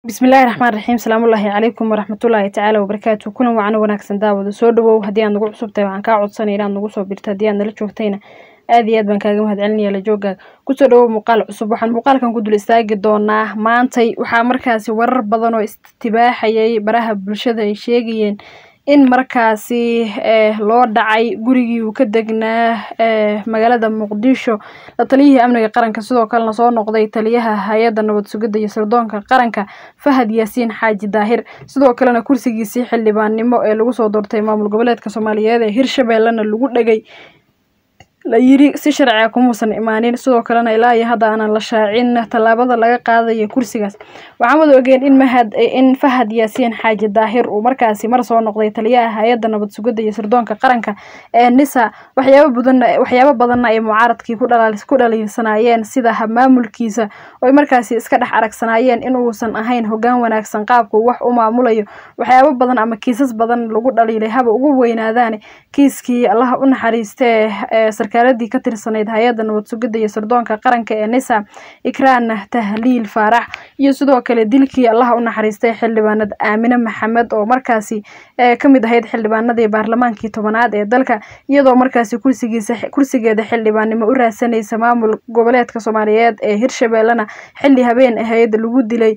bismillahi raxmaan raxiim salaamullaahi calaykum waraxmatullaahi tacaala wabarakaatu kulan wacan wanaagsan daawada soo dhawow haddii aad nagu cusubtahay waxaan kaa codsanaya inaad nagu soo birto haddii aad nala joogtayna aad iyo aad baan kaaga mahad celinaya la joogaaga kusoo dhawow muuqaal cusub waxaan muuqaalkan ku dul istaagi doonaa maantay waxaa markaasi warar badan oo istibaaxayay baraha bulshada ay sheegayeen in markaasi loo dhacay gurigii uu ka degnaa magaalada muqdisho la taliyihii amniga qaranka sidoo kalena soo noqday taliyaha hay-adda nabad sugidda iyo sirdoonka qaranka fahad yaasiin xaaji daahir sidoo kalena kursigiisii xildhibaannimo ee lagu soo doortay maamul goboleedka soomaaliyeed ee hirshabeellena lagu dhegay la yiri si sharciga kumuusan imaanin sidoo kalena ilaa iyo hadda aanan la shaacin tallaabada laga qaadayo kursigaas waxaan wada ogeen in mahad in fahad yaasiin xaaji daahir uu markaasi mar soo noqday taliyaha hay-adda nabad sugidda iyo sirdoonka qaranka ee nisa waxyaabo badan waxyaabo badanna ay mucaaradkii ku dhala ku dhaliilsanaayeen sida maamulkiisa oy markaasi iska dhex aragsanaayeen in uusan ahayn hoggaan wanaagsan qaabka uu wax u maamulayo waxyaabo badan ama kiisas badan lagu dhaliilay haba ugu weynaadaan kiiskii allaha u naxariistee sarkaaladii ka tirsanayd hay-adda nabad sugidda iyo sirdoonka qaranka ee nisa ikraan tahliil faarax iyo sidoo kale dilkii allaha u naxariistay xildhibaanad aamine maxamed oo markaasi ka mid ahayd xildhibaanadii baarlamaankii tobanaad ee dalka iyadoo markaasi kursigiisa kursigeeda xildhibaannimo u raadsanaysa maamul goboleedka soomaaliyeed ee hirshabeellena xilli habeen ahayd lagu dilay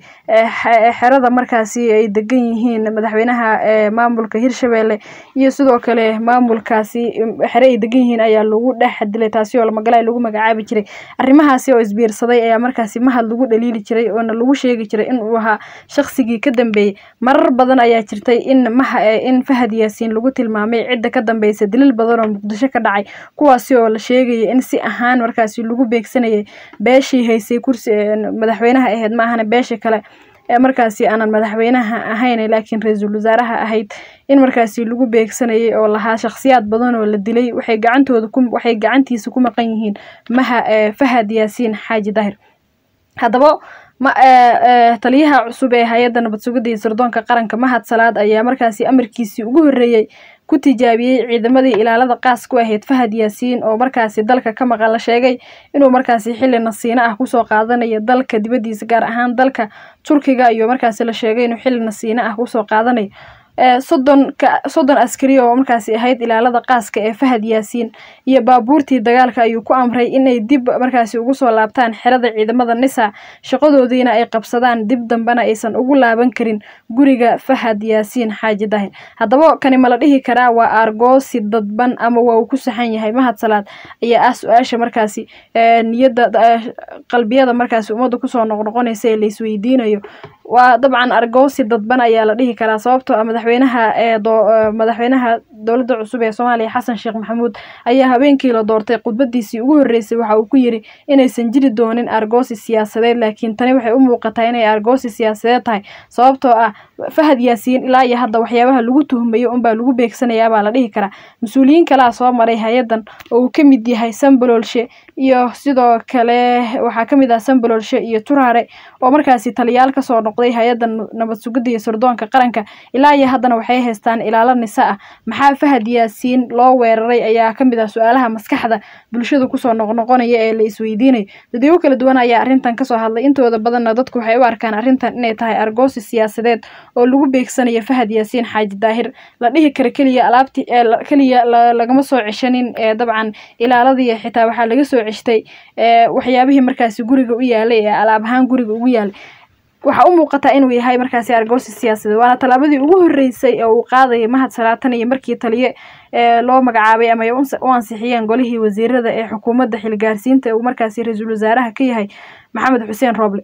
xerada markaasi ay degan yihiin madaxweynaha maamulka hirshabeelle iyo sidoo kale maamulkaasi xere ay degan yihiin ayaa lagu dhex dilay taasi oo lamagala lagu magacaabi jiray arrimahaasi oo isbiirsaday ayaa markaasi mahad lagu dhaliili jiray oona lagu sheegi jiray in uu ahaa shaqsigii ka dambeeyey marar badan ayaa jirtay in maha in fahad yaasiin lagu tilmaamay cidda ka dambeysa daliil badan oo muqdisho ka dhacay kuwaasi oo la sheegayay in si ahaan markaasi lagu beegsanayay beeshii haysay kursi madaxweynaha ahayd ma ahana beesha kale ee markaasi aanan madaxweynaha ahayn laakiin ra-iisul wasaaraha ahayd in markaasi lagu beegsanayay oo lahaa shakhsiyaad badan oo la dilay waxay gacantooda ku waxay gacantiisa ku maqan yihiin maha fahad yaasiin xaaji daahir haddaba ma taliyaha cusub ee hay-adda nabad sugidda iyo sirdoonka qaranka mahad salaad ayaa markaasi amarkiisii ugu horreeyey ku tijaabiyey ciidamadii ilaalada qaas ku ahayd fahad yaasiin oo markaasi dalka ka maqan la sheegay inuu markaasi xilli nasiino ah kusoo qaadanayo dalka dibaddiisa gaar ahaan dalka turkiga iyo markaasi la sheegay inuu xilli nasiino ah kusoo qaadanayo soddon ka soddon askari oo markaasi ahayd ilaalada qaaska ee fahad yaasiin iyo baabuurtii dagaalka ayuu ku amray inay dib markaasi ugu soo laabtaan xerada ciidamada nisa shaqadoodiina ay qabsadaan dib dambena aysan ugu laaban karin guriga fahad yaasiin xaaji daahir haddaba kani ma la dhihi karaa waa aargoosi dadban ama waa uu ku saxan yahay mahad salaad ayaa ah su-aasha markaasi niyadda qalbiyada markaasi ummadda kusoo noqnoqonaysa ee laisweydiinayo waa dabcan argoosi dadban ayaa la dhihi karaa sababtoo ah madaxweynaha ee madaxweynaha dowladda cusub ee soomaaliya xasan sheekh maxamuud ayaa habeenkii la doortay khudbadiisii ugu horreysay waxa uu ku yiri inaysan jiri doonin argoosi siyaasadeed laakiin tani waxay u muuqataa inay argoosi siyaasadeed tahay sababtoo ah fahad yaasiin ilaa iyo hadda waxyaabaha lagu tuhmayo unbaa lagu beegsanayaa baa la dhihi karaa mas-uuliyiin kalea soo maray hay-addan oo uu ka mid yahay sambololshe iyo sidoo kale waxaa ka mid ah sambololshe iyo turaare oo markaasi taliyaal kasoo noqday hay-adda nabad sugidda iyo sirdoonka qaranka ilaa iyo haddana waxay haystaan ilaalo nisa ah maxaa fahad yaasiin loo weeraray ayaa ka mid ah su-aalaha maskaxda bulshada kusoo noqnoqonaya ee la isweydiinayo dadweygo kala duwan ayaa arrintan kasoo hadlay intooda badanna dadku waxay u arkaan arrintan inay tahay argoosi siyaasadeed oo lagu beegsanayo fahad yaasiin xaaji daahir la dhihi kara keliya alaabti keliya lagama soo ceshanin ee dabcan ilaaladii xitaa waxaa laga soo ceshtay waxyaabihii markaasi guriga u yaalay ee alaab ahaan guriga ugu yaalay waxaa u muuqataa inuu yahay markaasi argoosi siyaasadeed waana tallaabadii ugu horreysay ee uu qaadayay mahad salaatan iyo markii taliye loo magacaabay ama ay u ansixiyeen golihii wasiirada ee xukuumadda xilgaarsiinta uu markaasi ra-iisul wasaaraha ka yahay maxamed xuseen rooble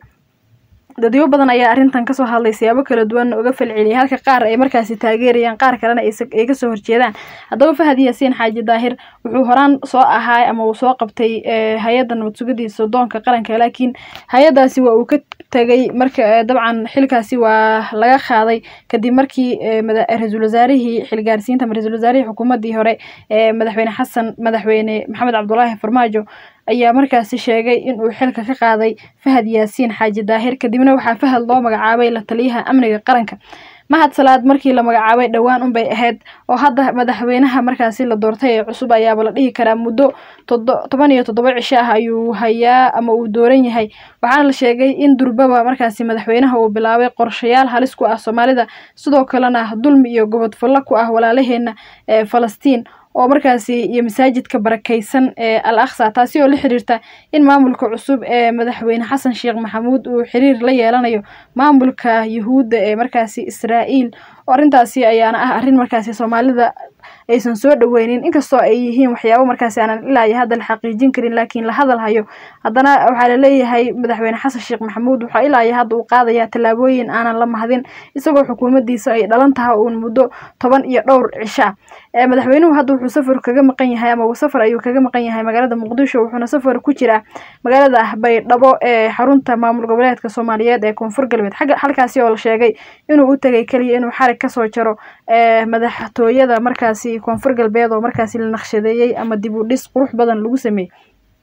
dadyo badan ayaa arrintan kasoo hadlay siyaabo kala duwan uga falceliyay halka qaar ay markaasi taageerayaan qaar kalena ay kasoo horjeedaan haddaba fahad yaasiin xaaji daahir wuxuu horaan soo ahaa ama uu soo qabtay hay-adda nabad sugidii sirdoonka qaranka laakiin hay-addaasi waa uu ka tagay marka dabcan xilkaasi waa laga qaaday kadib markii ra-iisul wasaarihii xilgaarsiinta ama ra-isul wasaarihii xukuumaddii hore ee madaxweyne xasan madaxweyne maxamed cabdulaahi farmaajo ayaa markaasi sheegay inuu xilka ka qaaday fahad yaasiin xaaji daahir kadibna waxaa fahad loo magacaabay la taliyaha amniga qaranka mahad salaad markii la magacaabay dhowaan unbay ahayd oo hadda madaxweynaha markaasi la doortay ee cusub ayaaba la dhihi karaa muddo toban iyo toddoba cisho ah ayuu hayaa ama uu dooran yahay waxaana la sheegay in durbaba markaasi madaxweynaha uu bilaabay qorshayaal halis ku ah soomaalida sidoo kalena dulmi iyo gobodfallo ku ah walaalaheena ee falastiin oo markaasi iyo masaajidka barakaysan ee al aqsa taasi oo la xiriirta in maamulka cusub ee madaxweyne xasan sheekh maxamuud uu xiriir la yeelanayo maamulka yuhuudda ee markaasi israa'iil oo arrintaasi ayaana ah arrin markaasi soomaalida aysan soo dhaweynin inkastoo ay yihiin waxyaabo markaasi aanan ilaa iyo hadda la xaqiijin karin laakiin la hadal hayo haddana waxaa laleeyahay madaxweyne xasan sheekh maxamuud waxaa ilaa iyo hadda uu qaadaya tallaabooyin aanan la mahadin isagoo xukuumaddiisa ay dhalan tahay uun muddo toban iyo dhowr cisho ah madaxweynuhu hadda wuxuu safar kaga maqan yahay ama safar ayuu kaga maqan yahay magaalada muqdisho wuxuuna safar ku jiraa magaalada baydhabo ee xarunta maamul goboleedka soomaaliyeed ee koonfur galbeed halkaasi oo la sheegay inuu u tegay keliya inuu xarig kasoo jaro madaxtooyada markaasi koonfur galbeed oo markaasi la naqshadeeyey ama dib u dhis qurux badan lagu sameeyey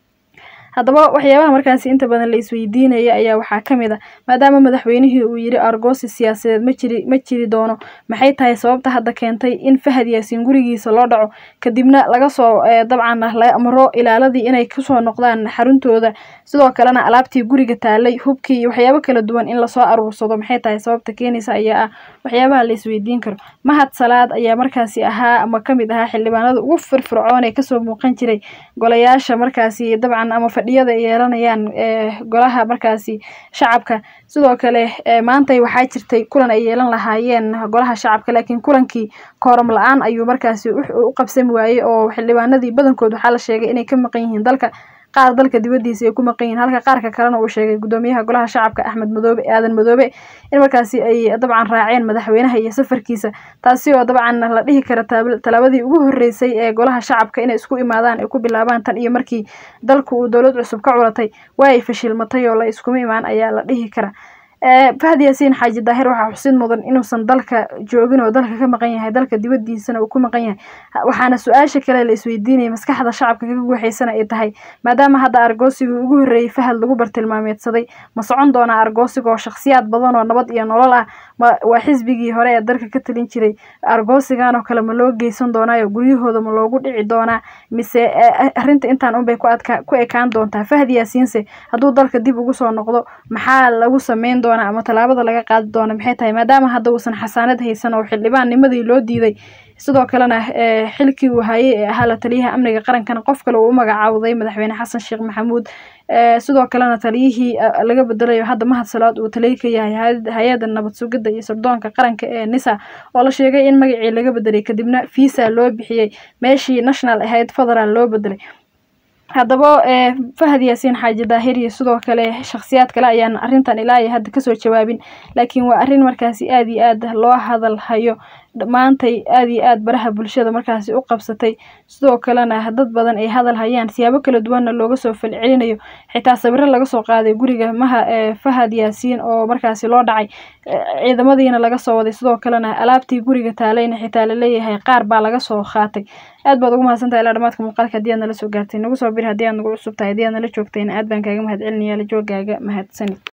haddaba waxyaabaha markaasi inta badan la isweydiinaya ayaa waxaa ka mid a maadaama madaxweynihii uu yidhi argoosi siyaasadeed ma jiri ma jiri doono maxay tahay sababta hadda keentay in fahad yaasiin gurigiisa loo dhaco kadibna laga soo dabcan la amro ilaaladii inay kusoo noqdaan xaruntooda sidoo kalena alaabtii guriga taalay hubkii iyo waxyaabo kala duwan in lasoo aruursado maxay tahay sababta keenaysa ayaa ah waxyaabaha la isweydiin karo mahad salaad ayaa markaasi ahaa ama kamid ahaa xildhibaanada ugu firfircoon ee kasoo muuqan jiray golayaasha markaasi dabcan ama fadhiyada ay yeelanayaan golaha markaasi shacabka sidoo kale maantay waxaa jirtay kulan ay yeelan lahaayeen golaha shacabka laakiin kulankii kooram la-aan ayuu markaasi u qabsami waayey oo xildhibaanadii badankood waxaa la sheegay inay ka maqan yihiin dalka qaar dalka dibadiisa ay ku maqan yihiin halka qaarka kalena uu sheegay gudoomiyaha golaha shacabka axmed madoobe aadan madoobe in markaasi ay dabcan raaceen madaxweynaha iyo safarkiisa taasi oo dabcan la dhihi kara tallaabadii ugu horreysay ee golaha shacabka inay isku imaadaan ay ku bilaabaan tan iyo markii dalku uu dowlad cusub ka culatay waa ay fashilmatay oo la iskuma imaan ayaa la dhihi kara fahad yaasiin xaaji daahir waxaa xusid mudan inuusan dalka joogin oo dalka ka maqan yahay dalka dibadiisana uu ku maqan yahay waxaana su-aasha kale la isweydiinaya maskaxda shacabka kaga guuxaysana ay tahay maadaama hadda argoosigii ugu horreeyey fahad lagu bartilmaameedsaday ma socon doonaa argoosiga oo shakhsiyaad badan oo nabad iyo nolol ah waa xisbigii hore ee dalka ka talin jiray argoosigan oo kale ma loo geysan doonaayo guryahooda ma loogu dhici doonaa mise arrinta intaan unbay ku ekaan doontaa fahad yaasiinse hadduu dalka dib ugu soo noqdo maxaa lagu sameyn doonaa ama tallaabada laga qaadi doona maxay tahay maadaama hadda uusan xasaanad haysan oo xildhibaannimadii loo diiday sidoo kalena xilkii uu hayay ee ahaa la taliyaha amniga qarankana qof kale uu u magacaawday madaxweyne xasan sheekh maxamuud sidoo kalena taliyihii laga bedelayo hadda mahad salaad uu taliya ka yahay hay-adda nabad sugidda iyo sirdoonka qaranka ee nisa oo la sheegay in magacii laga bedelay kadibna visa loo bixiyey meeshii national ahayd federal loo bedelay haddaba fahad yaasiin xaaji daahir iyo sidoo kale shakhsiyaad kale ayaan arrintan ilaa iyo hadda kasoo jawaabin laakiin waa arrin markaasi aada iyo aad loo hadal hayo maantay aada iyo aad baraha bulshada markaasi u qabsatay sidoo kalena dad badan ay hadal hayaan siyaabo kala duwanna looga soo falcelinayo xitaa sawiro laga soo qaaday guriga maha fahad yaasiin oo markaasi loo dhacay ciidamadiina laga soo waday sidoo kalena alaabtii guriga taalayna xitaa laleeyahay qaar baa laga soo qaatay aad baad ugu mahadsantahay ilaa dhamaadka muuqaalka haddii aad nala soo gaartay nagu soo bir haddii aad nagu cusub tahay haddii aad nala joogtayna aad baan kaaga mahad celinaya la joogaaga mahadsanid